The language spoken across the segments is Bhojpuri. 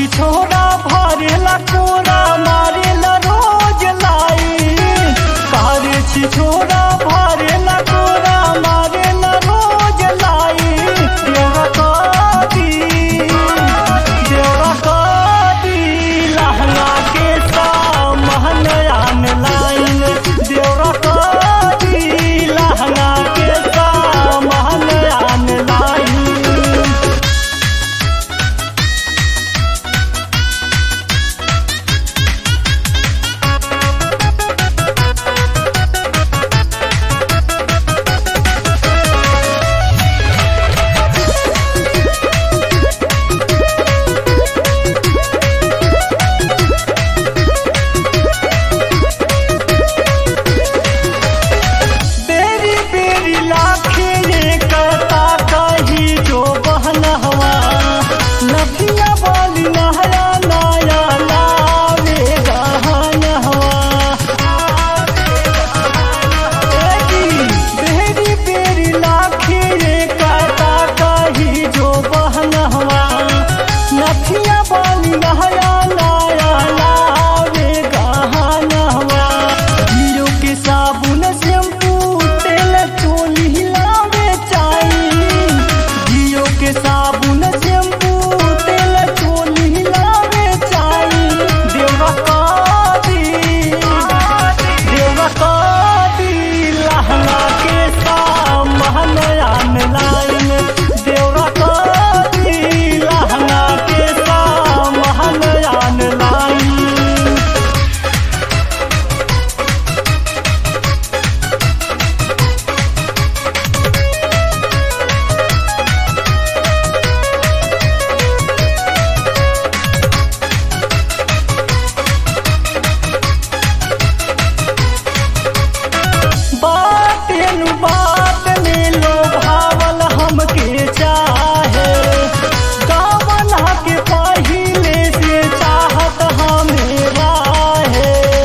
छी छोरा भरेला कोरा मारेला रोज लाई कारी छी छोरा भरेला कोरा मारेला रोज लाई देवा कदी देवा कदी लहंगा के सामहन आन लाइन देवा कदी लहंगा के सामहन आन लाइन बेरी बेरी लाखे ये करता कही जो बहन हवा नदिया वाली नहया नाया लावे गहन हवा बेरी बेरी लाखे ये करता कही जो बहन हवा नदिया वाली नहया नाया लावे गहन हवा हीरो के साबुन शैम्पू तेल चोली हिलावे चाहिए जियो के साबुन शैम्पू तेल चोली हिलावे चाहिए देवा कादी देवा कादी लहंगा के सामहन आन लाइन देवा कादी लहंगा के सामहन आन लाइन बातें बात में लो भावल हमके चाहे गावल के पहिले से चाहत हमें है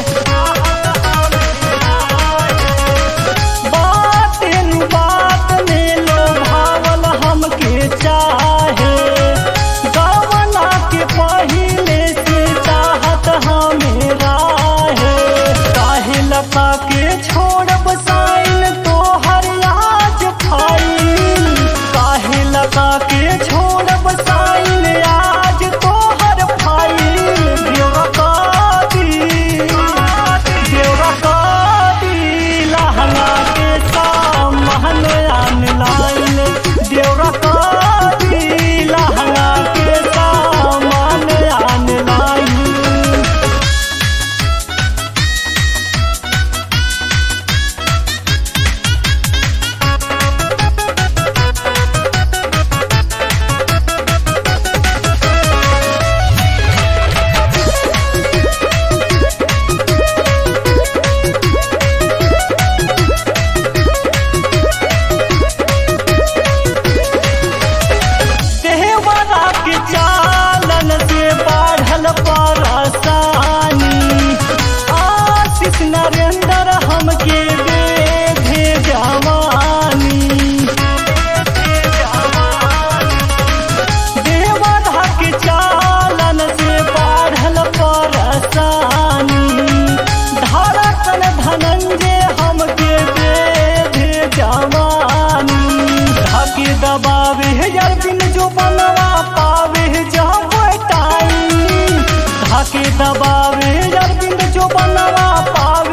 बातें बात में लो भावल हमके चाहे गावल के पहिले से चाहत हमें है काहे लता के छोड़ब साइन तो हर आज फाइल काहे लता के छोड़ब साइन आज तो हर फाइल देवा कादी देवा कादी लहंगा के सामहन आन लाइन देवा कादी लहंगा के सामान आन लाइन देहवाला के चालन से बढ़ल परसानी आशीष नरेंद्र हमके बेधे जवानी देहवाला के चालन से बढ़ल परसानी धड़कन धनंजय हमके बेधे जवानी धाके दबावे यार बिन जो बनवा पावे जब टाइम धाके दबावे यार बिन जो बनवा पावे